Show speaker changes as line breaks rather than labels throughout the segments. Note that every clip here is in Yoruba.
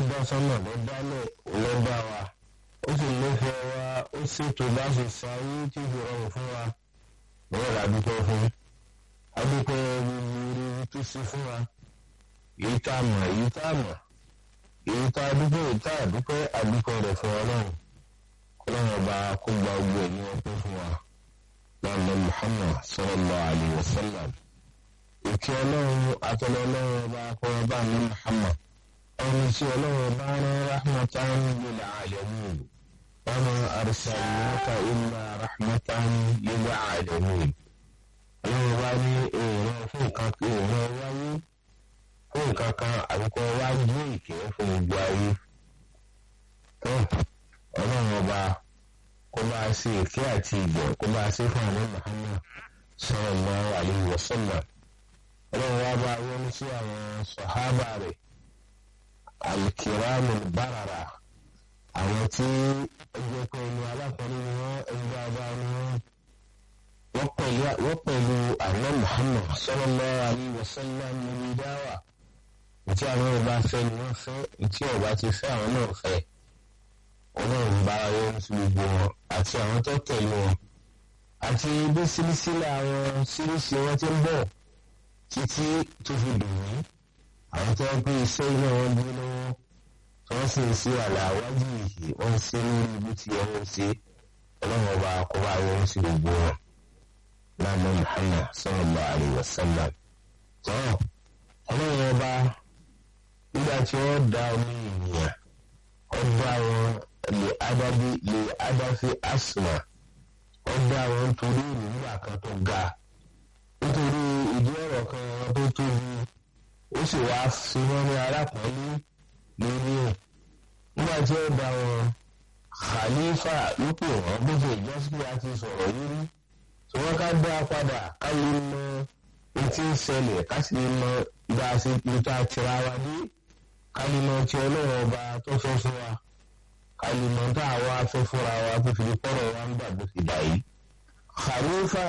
dá sọ́nà ló dálẹ̀ ló dá wa ó sì nífẹ̀ẹ́ wa ó ṣètò bá ṣe sáyé tí kò rọrùn fún wa bẹ́ẹ̀ la dúpẹ́ fún adúpẹ́ gbogbo orí tó ṣe fún wa èyí tá a mọ̀ èyí tá a mọ̀ èyí tá a dúpẹ́ èyí tá a dúpẹ́ àdúpẹ́ rẹ̀ fún ọlọ́run ọlọ́run ọba kó gba gbogbo ẹ̀mí ọpẹ́ fún wa lọ́nà Muhammad sallallahu alayhi wa sallam ìkí ọlọ́run àtọ́lọ́ ọlọ́run ọba kọ́ra bá ní Muhammad ẹni tí ọlọ́run ọba rán rahmatan lil alamin wa ma arsalnaka illa rahmatan lil alamin ọlọ́run ọba ní èèyàn fún nǹkan èèyàn wáyé fún nǹkan kan àbíkọ́ wájú ìkẹ́ fún gbogbo ayé tó ọlọ́run ọba kó bá a ṣe ìkẹ́ àti ìgbẹ́ kó bá a ṣe fún àwọn Muhammad sallallahu alayhi wa sallam ọlọ́run wá bá wọ́n sí àwọn sọ̀hábà rẹ̀ alikiramu barara àwọn tí ẹgbẹ́ pé ní alákọ̀ọ́lẹ́ ni wọ́n ẹgbẹ́ abá ni wọ́n wọ́n pẹ̀lú àwọn Muhammad sallallahu alayhi wa sallam níbi dáwà ìtí àwọn ọba fẹ́ ni wọ́n fẹ́ ìtí ọba ti fẹ́ àwọn náà fẹ́ ọlọ́run bá wọn sí gbogbo wọn àti àwọn tó tẹ̀lé wọn àti bí sílísílẹ̀ àwọn sírísì wọn ti ń bọ̀ títí tó fi dùn mí àwọn tó ń pè iṣẹ́ iná wọn gbé lọ́wọ́ tí wọ́n sì ń ṣe àlàáwájú yìí wọ́n ń ṣe lórí ibi tí wọ́n ń ṣe ọlọ́run ọba kọ́ba wọn sí gbogbo wọn láàmú Muhammad sallallahu alaihi wasallam tó ọlọ́run ọba nígbà tí wọ́n dá omi ènìyàn ó dá wọn lè adábí lè adáfi asma ó dá wọn nítorí ìrìnnà kan tó ga nítorí ìdí ọ̀rọ̀ kan tó tóbi ó sì wá sí wọn ní arákùnrin lórí ẹ̀ nígbà tí ó dá wọn khalifa lópò wọn bó ṣe ìjọsìn àti sọ̀rọ̀ yìí rí tí wọ́n ká dá padà ká lè mọ etí ń ṣẹlẹ̀ ká sì mọ bá a ṣe níta tira wa dé ká lè mọ tí ọlọ́run ọba tó fẹ́ fún wa ká lè mọ tá a wá fẹ́ fúnra wa tó fi kọ́rọ̀ wa ń gbà bó ti dà yìí. khalifa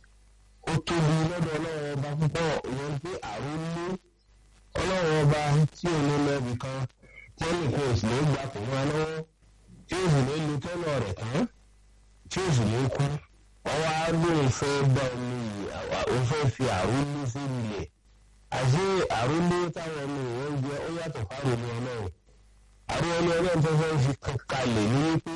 ó tóbi lọ́dọ̀ ọlọ́run ọba púpọ̀ ìyẹn pé àrólé ọlọ́run ọba tí ò ní lọ́ọ̀bì kan tí ó nìkan ò sì lè gbà pé wọn lọ́wọ́ tí ó sì lè lu tọ́lọ̀ rẹ̀ tán tí ó sì lè kú ọwọ́ agbóhùn fẹ́ bá omi òun fẹ́ fi àrólé sí ilẹ̀ àti àrólé táwọn ọmọ ìwọ́n jẹ ó yàtọ̀ fáwọn ọmọ ọlọ́run àrùn ọmọ ọlọ́run tó fẹ́ fi kalẹ̀ ní wípé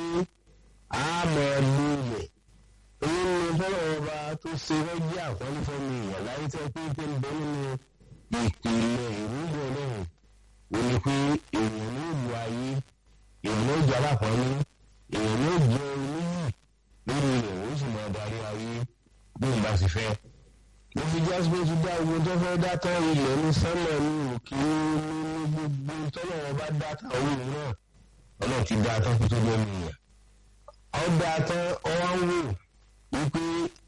a máa lu ilẹ̀ èyí ni fọlọ́ ọba tó ṣe rẹ́jí àkọ́lé fọ́mi ìyàn láyé tẹ́ pé pé ń bẹ nínú ìpìlẹ̀ ìrúbọ ọlọ́run ò ní pé èèyàn ní ìlú ayé èèyàn ní ìjà lápọ́nlé èèyàn ní ìjẹ oníyì lórí rẹ̀ ó sì máa darí ayé bí n bá sì fẹ́. mo fi jásípé ti dá ogun tó fẹ́ dá tán ilẹ̀ ní sánmà ní òkè ní gbogbo tọ́lọ̀ wọn bá dá tán òun náà ọlọ́run ti dá tán kó tó jẹ́ mi yàn. ọ dá tán ọ wá ń wò wípé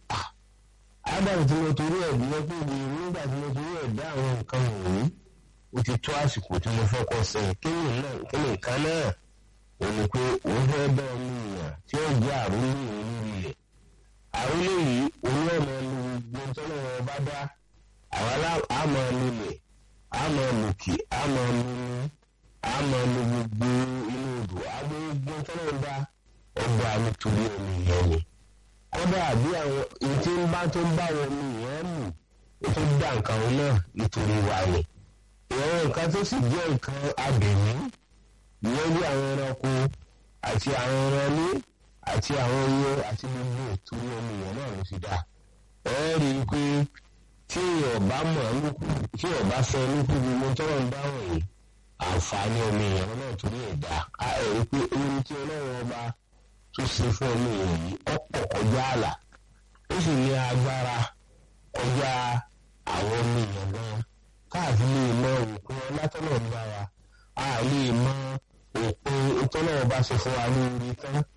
adam tí mo torí ẹ̀ bí wọ́n pè mí nígbà tí mo torí ẹ̀ dá àwọn nǹkan wọ̀nyí ó ti tó àsìkò tí mo fẹ́ kọ́ sẹ́yìn kí ni náà kí ni nǹkan náà ò ní pé òun fẹ́ bá ọmọ èèyàn tí ó jẹ́ àrólé òun lórí rẹ̀ àrólé yìí òun náà máa lu gbogbo tọ́lọ́wọ́ bá dá àwọn àmọ́ lulẹ̀ àmọ́ lòkè àmọ́ lulu àmọ́ lu gbogbo inú odò agbègbè tọ́lọ́wọ́ dá ọgbà nítorí ọmọ èèyàn ni kódà bí àwọn ìtí ń bá tó ń bá wọn ní ìyẹn mú ó tó dá nǹkan wọn náà nítorí wa ni ìwọ̀n nǹkan tó sì jẹ́ nǹkan abẹ̀mí ìyẹn bí àwọn ẹranko àti àwọn ẹranlé àti àwọn iye àti gbogbo ìtorí ọmọ èèyàn náà ló fi dá ẹ rí i pé tí ọba mọ̀ lókù tí ọba fẹ́ lókù gbogbo tọ́rọ̀ ń dáhùn yìí àǹfààní ọmọ èèyàn náà torí ẹ̀ dá a ẹ̀ rí i pé ohun tí ọlọ́run ọba tó ṣe fún ọmọ èèyàn yìí ọ̀pọ̀ kọjá àlà ó sì ní agbára kọjá àwọn ọmọ èèyàn gan káàfin lè mọ òpin ọlátọ́nà ń bá wa a lè mọ òpin ìtọ́nà ọba ṣe fún wa lórí tán